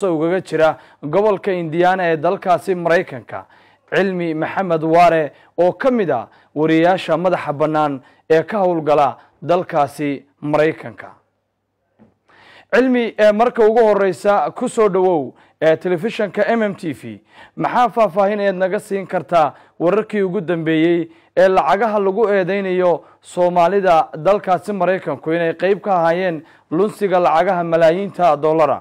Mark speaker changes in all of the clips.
Speaker 1: ugaga jira gobolka indiana ee dalkaasi maraykanka cilmi maxamed waare oo ka mid a wariyayaasha madaxa bannaan ee ka howlgala dalkaasi maraykanka cilmi ee marka ugu horeysa ku soo dhowow ee telefishanka m m t v maxaa faahfaahin eed naga siin kartaa wararkii ugu dambeeyey ee lacagaha lagu eedeynayo soomaalida dalkaasi maraykanku inay qeyb ka ahaayeen lunsiga lacagaha malaayiinta dollara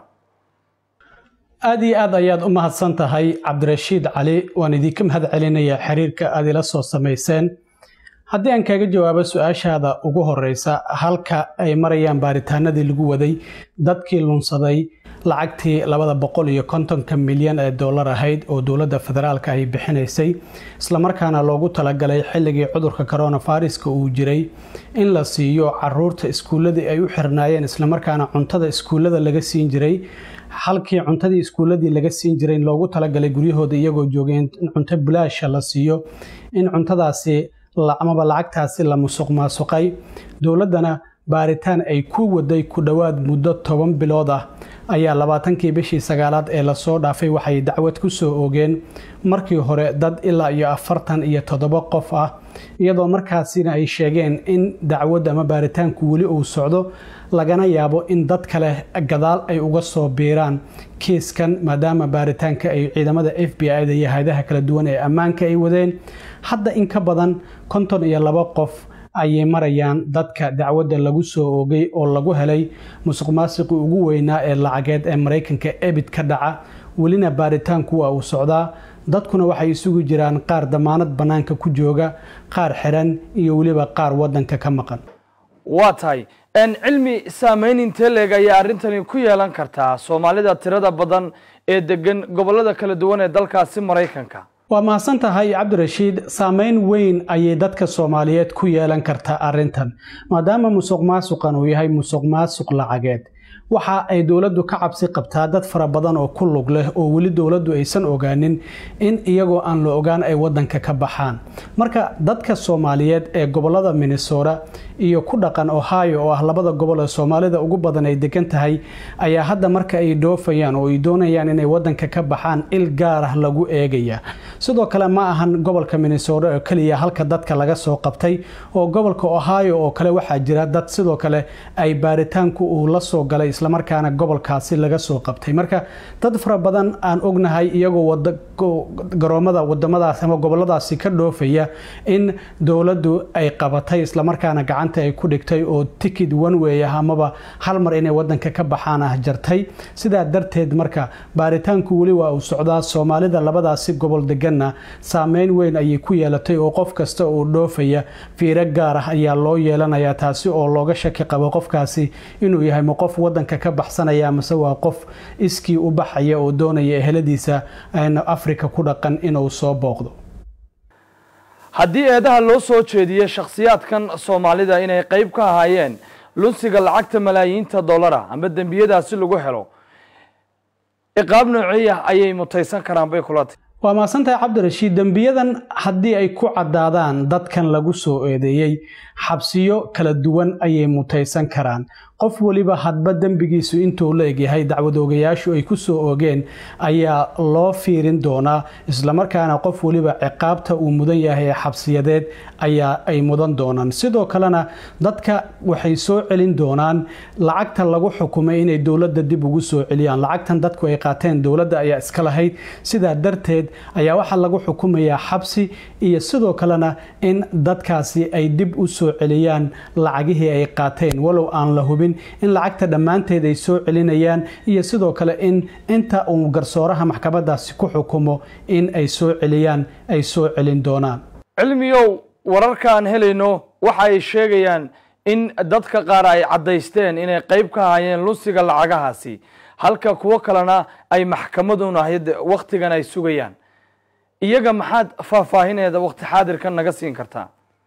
Speaker 2: aada iyo aad ayaad u mahadsan tahay cabdirashiid cali waan idinka mahad celinayaa xiriirka aad ila soo samayseen haddii aan kaaga jawaabo su-aashaada ugu horeysa halka ay marayaan baaritaanadii lagu waday dadkii lunsaday lacagtii labada boqol iyo kontonka milyan ee dollar ahayd oo dowladda federaalka ay bixinaysay islamarkaana loogu talagalay xilligii cudurka coronaviruska uu jiray in la siiyo caruurta iskuulladii ay u xirnaayeen islamarkaana cuntada iskuullada laga siin jiray halkii cuntadii iskuulladii laga siin jiray in loogu talagalay guryahooda iyagoo joogeen in cunto bulaasha la siiyo in cuntadaasi amaba lacagtaasi la musuq maasuqay dowladdana baaritaan ay ku waday ku dhowaad muddo toban bilood ah ayaa labaatankii bishii sagaalaad ee lasoo dhaafay waxay dacwad ku soo oogeen markii hore dad ilaa iyo afartan iyo toddoba qof ah iyadoo markaasina ay sheegeen in dacwad ama baaritaanku weli uu socdo lagana yaabo in dad kale gadaal ay uga soo biiraan kiiskan maadaama baaritaanka ay ciidamada f b i-da iyo hay-adaha kala duwan ee ammaanka ay wadeen hadda in ka badan konton iyo laba qof ayay marayaan dadka dacwadda lagu soo oogay oo lagu helay musuq maasiqii ugu weynaa ee lacageed ee maraykanka ebid ka dhaca welina baaritaanku waa uu socdaa dadkuna waxay isugu jiraan qaar damaanad bannaanka ku jooga qaar xiran iyo weliba qaar waddanka ka maqan
Speaker 1: waa tahay cilmi saameyn intee leeg ayaa arrintani ku yeelan kartaa soomaalida tirada badan ee degan gobollada kala duwan ee dalkaasi maraykanka
Speaker 2: waa mahadsan tahay cabdirashiid saameyn weyn ayay dadka soomaaliyeed ku yeelan kartaa arrintan maadaama musuq maasuqan uu yahay musuq maasuq lacageed waxa ay dowladdu ka cabsi qabtaa dad fara badan oo ku lug leh oo weli dowladdu aysan ogaanin in iyagoo aan la ogaan ay waddanka ka baxaan marka dadka soomaaliyeed ee gobollada minnesota iyo ku dhaqan ohio oo ah labada gobol ee soomaalida ugu badan ay degan tahay ayaa hadda marka ay dhoofayaan oo ay doonayaan inay waddanka ka baxaan il gaar ah lagu eegaya sidoo kale ma ahan gobolka minnesota oo keliya halka dadka laga soo qabtay oo gobolka ohio oo kale waxaa jira dad sidoo kale ay baaritaanku uu la soo galay islamarkaana gobolkaasi laga soo qabtay marka dad fara badan aan ognahay iyagoo garoomada wadamadaas ama goboladaasi ka dhoofaya in dowladdu ay qabatay islamarkaana gacanta ay ku dhigtay oo tikid wanwey ah amaba hal mar inay wadanka ka baxaan ah jartay sidaa darteed marka baaritaanku weli waa uu socdaa soomaalida labadaasi gobol deganna saameyn weyn ayay ku yeelatay oo qof kasta oo dhoofaya fiiro gaar ah ayaa loo yeelanayaa taasi oo looga shaki qabo qofkaasi inuu yahay ma qof wadanka ka baxsanaya mase waa qof iskii u baxaya oo doonaya eheladiisa afrika ku dhaqan inuu soo booqdo
Speaker 1: haddii eedaha loo soo jeediyey shakhsiyaadkan soomaalida inay qeyb ka ahaayeen lunsiga lacagta malaayiinta dollara ama dembiyadaasi lagu helo iqaab noociya ayay mutaysan karaan bay kula tahy
Speaker 2: waa mahadsantahay cabdirashiid dembiyadan haddii ay ku caddaadaan dadkan lagu soo eedeeyey xabsiyo kala duwan ayay mutaysan karaan qof weliba hadba dembigiisu intuu la egyahay dacwad oogayaashu ay ku soo oogeen ayaa loo fiirin doonaa islamarkaana qof weliba ciqaabta uu mudan yahay ee xabsiyadeed ayaa ay mudan doonaan sidoo kalena dadka waxay soo celin doonaan lacagta lagu xukumay inay dowladda dib ugu soo celiyaan lacagtan dadku ay qaateen dowladda ayaa iska lahayd sidaa darteed ayaa waxaa lagu xukumayaa xabsi iyo sidoo kalena in dadkaasi ay dib u soo celiyaan lacagihii ay qaateen walow aan la hubin in lacagta dhammaanteed ay soo celinayaan iyo sidoo kale in inta uu garsooraha maxkamadaasi ku xukumo in ay soo celiyaan ay soo celin doonaan
Speaker 1: cilmiyow wararka aan helayno waxa ay sheegayaan in dadka qaar ay caddaysteen inay qeyb ka ahaayeen lunsiga lacagahaasi halka kuwo kalena ay maxkamaduna wakhtigan ay sugayaan iyaga maxaad faahfaahineeda wakhti xaadirkan naga siin kartaa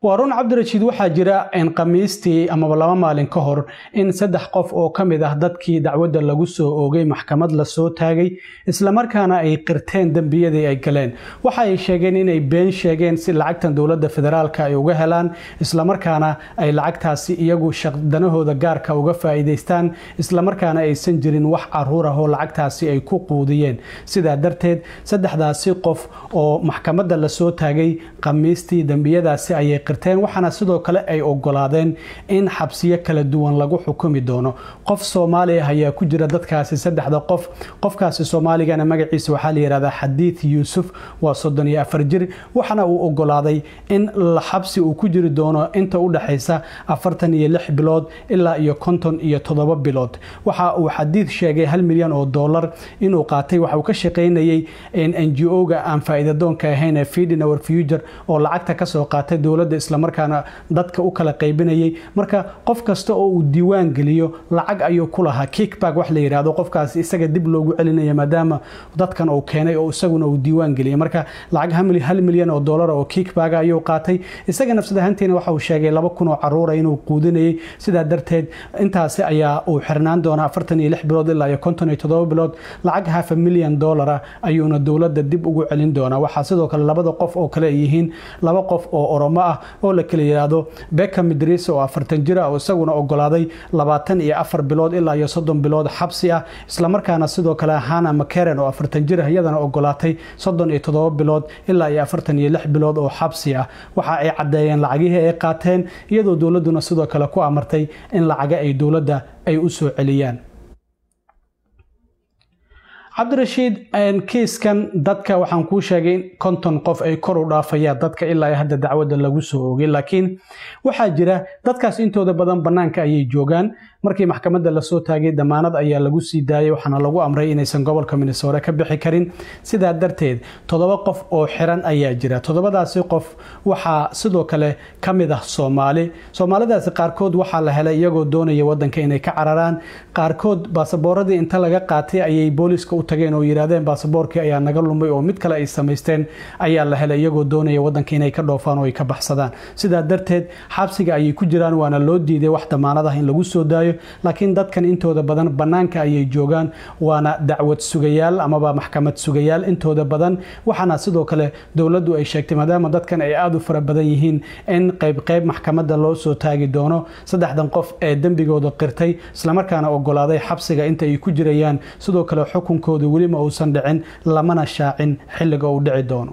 Speaker 2: waa run cabdirashiid waxaa jira khamiistii amaba laba maalin ka hor in saddex qof oo ka mid ah dadkii dacwadda lagu soo oogay maxkamad lasoo taagay islamarkaana ay qirteen dembiyadii ay galeen waxa ay sheegeen inay been sheegeen si lacagtan dowladda federaalka ay uga helaan islamarkaana ay lacagtaasi iyagu danahooda gaarka uga faa'iidaystaan islamarkaana aysan jirin wax caruur ah oo lacagtaasi ay ku quudiyeen sidaa darteed saddexdaasi qof oo maxkamadda lasoo taagay khamiistii dembiyadaasi ayay qirteen waxaana sidoo kale ay ogolaadeen in xabsiyo kala duwan lagu xukumi doono qof soomaali ah ayaa ku jira dadkaasi saddexda qof qofkaasi soomaaligana magaciisa waxaa la yihahdaa xadiid yuusuf waa soddon iyo afar jir waxaana uu ogolaaday in xabsi uu ku jiri doono inta u dhexaysa afartan iyo lix bilood ilaa iyo konton iyo toddoba bilood waxa uu xadiid sheegay hal milyan oo dollar inuu qaatay waxa uu ka shaqaynayay n g o-ga aan faa'iidadoonka ahayn ee feedin our future oo lacagta kasoo qaatay dowladda islamarkaana dadka u kala qaybinayay marka qof kasta oo uu diiwaan geliyo lacag ayuu ku lahaa kickback wax la yidhaahdo qofkaasi isaga dib loogu celinaya maadaama dadkan uu keenay oo isaguna uu diiwaan geliyay marka lacag hal milyan oo dollar oo kickback ayuu qaatay isaga nafsad ahaantiina waxa uu sheegay laba kun oo caruura inuu quudinayay sidaa darteed intaasi ayaa uu xirnaan doonaa afartan iyo lix bilood ilaa iyo konton iyo toddoba bilood lacag hafa milyan dollar ah ayuuna dowladda dib ugu celin doonaa waxaa sidoo kale labada qof oo kale ay yihiin laba qof oo oromo ah oo la kala yidhaahdo beka midris oo afartan jir ah oo isaguna ogolaaday labaatan iyo afar bilood ilaa iyo soddon bilood xabsi ah islamarkaana sidoo kale hana makeren oo afartan jir ah iyadana ogolaatay soddon iyo toddoba bilood ilaa iyo afartan iyo lix bilood oo xabsi ah waxa ay caddeeyeen lacagihii ay qaateen iyadoo dowladduna sidoo kale ku amartay in lacaga ay dowladda ay u soo celiyaan cabdirashiid kiiskan dadka waxaan kuu sheegay in konton qof ay kor u dhaafayaan dadka ilaa hadda dacwadda lagu soo oogay laakiin waxaa jira dadkaas intooda badan bannaanka ayay joogaan markii maxkamadda lasoo taagay damaanad ayaa lagu sii daayay waxaana lagu amray inaysan gobolka minnesore ka bixi karin sidaa darteed toddoba qof oo xiran ayaa jira toddobadaasi qof waxaa sidoo kale ka mid ah soomaali soomaalidaasi qaarkood waxaa la helay iyagoo doonaya wadanka inay ka cararaan qaarkood baasaboorradii inta laga qaatay ayay booliiska u tageen oo yidhaahdeen baasaboorkii ayaa naga lumay oo mid kale ay samaysteen ayaa la helay iyagoo doonaya wadanka inay ka dhoofaan oo ay ka baxsadaan sidaa darteed xabsiga ayay ku jiraan waana loo diiday wax damaanad ah in lagu soo daayo laakiin dadkan intooda badan bannaanka ayay joogaan waana dacwad sugayaal amaba maxkamad sugayaal intooda badan waxaana sidoo kale dowladdu ay sheegtay maadaama dadkan ay aada u fara badan yihiin in qaybqayb maxkamadda loo soo taagi doono saddexdan qof ee dembigooda qirtay islamarkaana ogolaaday xabsiga inta ay ku jirayaan sidoo kale xukunkooda welima uusan dhicin lamana shaacin xilliga uu dhici doono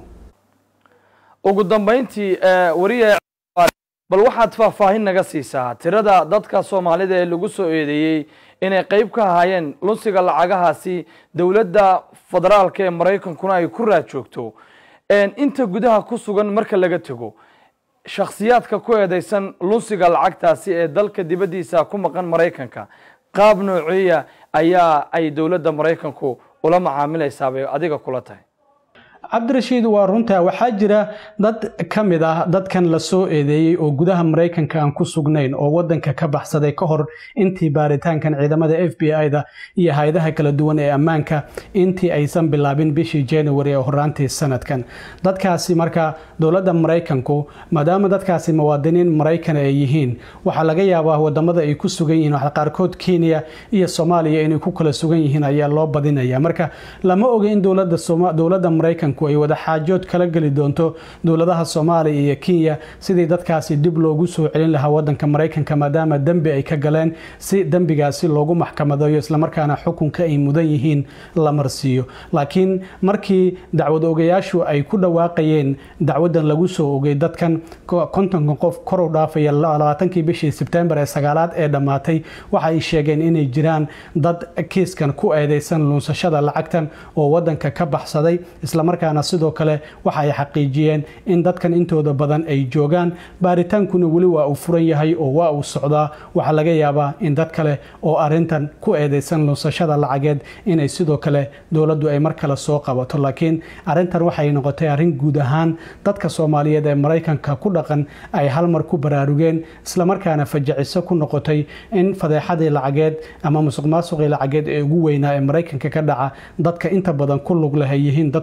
Speaker 1: ugu dambayntii wariya bal waxaad faahfaahin naga siisaa tirada dadka soomaalida ee lagu soo eedeeyey inay qayb ka ahaayeen lunsiga lacagahaasi dowladda federaalka ee maraykankuna ay ku raad joogto inta gudaha ku sugan marka laga tego shakhsiyaadka ku eedeysan lunsiga lacagtaasi ee dalka dibaddiisa ku maqan maraykanka qaab nooceeya ayaa ay dowladda maraykanku ula macaamilaysaa bay adiga kula tahay
Speaker 2: cabdirashiid waa runtaa waxaa jira dad ka mid ah dadkan la soo eedeeyey oo gudaha maraykanka aan ku sugnayn oo wadanka ka baxsaday ka hor intii baaritaankan ciidamada f b i-da iyo hay-adaha kala duwan ee ammaanka intii aysan bilaabin bishii january ee horaantii sanadkan dadkaasi marka dowladda maraykanku maadaama dadkaasi muwaadiniin maraykan ay yihiin waxaa laga yaabaa wadamada ay ku sugan yihiin qaarkood kenya iyo soomaaliya inay ku kala sugan yihiin ayaa loo badinaya marka lama oga in dowladda maraykanku ay wada xaajood kala geli doonto dowladaha soomaaliya iyo kenya sidii dadkaasi dib loogu soo celin lahaa wadanka maraykanka maadaama dembi ay ka galeen si dembigaasi loogu maxkamadeeyo islamarkaana xukunka ay mudan yihiin la marsiiyo laakiin markii dacwad ogayaashu ay ku dhawaaqayeen dacwadan lagu soo ogay dadkan kontonka qof kor u dhaafaya labaatankii bishii sebtembar ee sagaalaad ee dhammaatay waxa ay sheegeen inay jiraan dad kiiskan ku eedeysan luunsashada lacagtan oo wadanka ka baxsaday islamarkaana sidoo kale waxa ay xaqiijiyeen in dadkan intooda badan ay joogaan baaritaankuna weli waa uu furan yahay oo waa uu socdaa waxaa laga yaabaa in dad kale oo arintan ku eedeysan lunsashada lacageed inay sidoo kale dowladdu ay mar kale soo qabato laakiin arintan waxay noqotay arrin guud ahaan dadka soomaaliyeed ee maraykanka ku dhaqan ay halmar ku baraarugeen islamarkaana fajiciso ku noqotay in fadeexadii lacageed ama musuq maasuqii lacageed ee ugu weynaa ee maraykanka ka dhaca dadka inta badan ku lug leh ay yihiin dad soomaali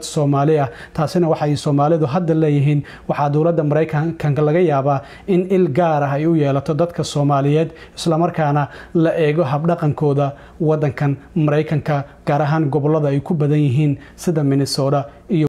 Speaker 2: soomaali ah taasina waxay soomaalidu hadda leeyihiin waxaa dowladda maraykanka laga yaabaa in il gaar ah ay u yeelato dadka soomaaliyeed islamarkaana la eego habdhaqankooda wadankan maraykanka gaar ahaan gobolada ay ku badan yihiin sida minnesota iyo